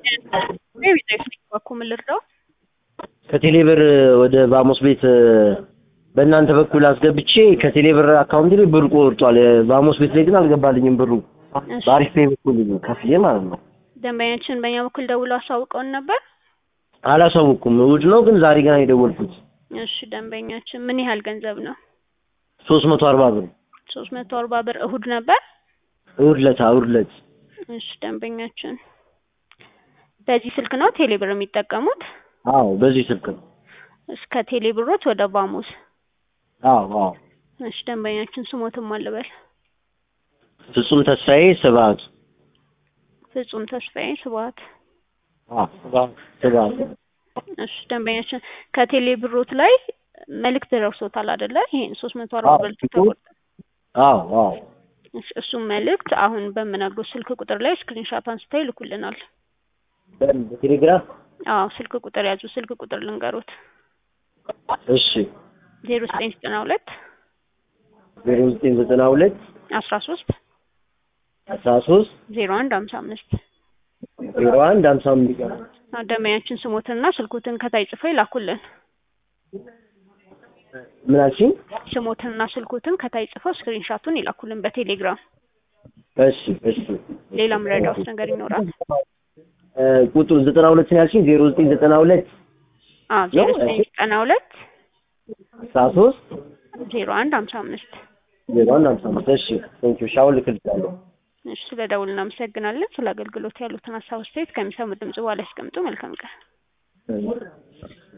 በኩል ምን ልርዳው? ከቴሌብር ወደ ባሞስ ቤት በእናንተ በኩል አስገብቼ ከቴሌብር አካውንት ላይ ብር ቆርጧል። ባሞስ ቤት ላይ ግን አልገባልኝም ብሩ። እሺ። በአሪፍ ፔይ በኩል ከፍዬ ማለት ነው። ደንበኛችን በእኛ በኩል ደውሎ አሳውቀውን ነበር። አላሳውኩም። እሑድ ነው ግን ዛሬ ገና የደወልኩት እሺ ደንበኛችን ምን ያህል ገንዘብ ነው? ሶስት መቶ አርባ ብር ሶስት መቶ አርባ ብር እሁድ ነበር። እሑድ ዕለት እሑድ ዕለት እሺ ደንበኛችን በዚህ ስልክ ነው ቴሌብር የሚጠቀሙት? አዎ በዚህ ስልክ ነው። እስከ ቴሌብሮት ወደ ባሙስ። አዎ አዎ እሺ ደንበኛችን ስሞትም አልበል ፍጹም ተስፋዬ ስብሐት ፍጹም ተስፋዬ ስብሐት። አዎ ስብሐት ስብሐት እሺ ደንበኛችን ከቴሌ ብሮት ላይ መልእክት ደርሶታል አይደለ? ይሄን ሶስት መቶ አርባ ብር ተቆርጧል። አዎ አዎ እሺ እሱም መልእክት አሁን በምነግሮት ስልክ ቁጥር ላይ ስክሪንሻት አንስተው ይልኩልናል። በቴሌግራም አዎ ስልክ ቁጥር ያዙ። ስልክ ቁጥር ልንገሮት እሺ ዜሮ ዘጠኝ ዘጠና ሁለት ዜሮ ዘጠኝ ዘጠና ሁለት አስራ ሶስት አስራ ሶስት ዜሮ አንድ ሀምሳ አምስት ዜሮ አንድ ሀምሳ አምስት ደንበኛችን ስሞትንና ስልኮትን ከታይ ጽፈው ይላኩልን። ምን አልሽኝ? ስሞትንና ስልኮትን ከታይ ጽፈው ስክሪንሻቱን ይላኩልን በቴሌግራም። እሺ እሺ ሌላ ምረዳውስ ነገር ይኖራል? እ ቁጥሩ ዘጠና ሁለት ነው ያልሽኝ? ዜሮ ዘጠኝ ዘጠና ሁለት አዎ ዜሮ ዘጠኝ ዘጠና ሁለት አስራ ሶስት ዜሮ አንድ ሀምሳ አምስት ዜሮ አንድ ሀምሳ አምስት እሺ ቴንኪው ሻውን ልክልሻለሁ። እሺ ስለ ደውል እናመሰግናለን። ስለ አገልግሎት ያሉትን ሀሳብ አስተያየት ከሚሰሙ ድምጽ በኋላ ያስቀምጡ። መልካም ቀን።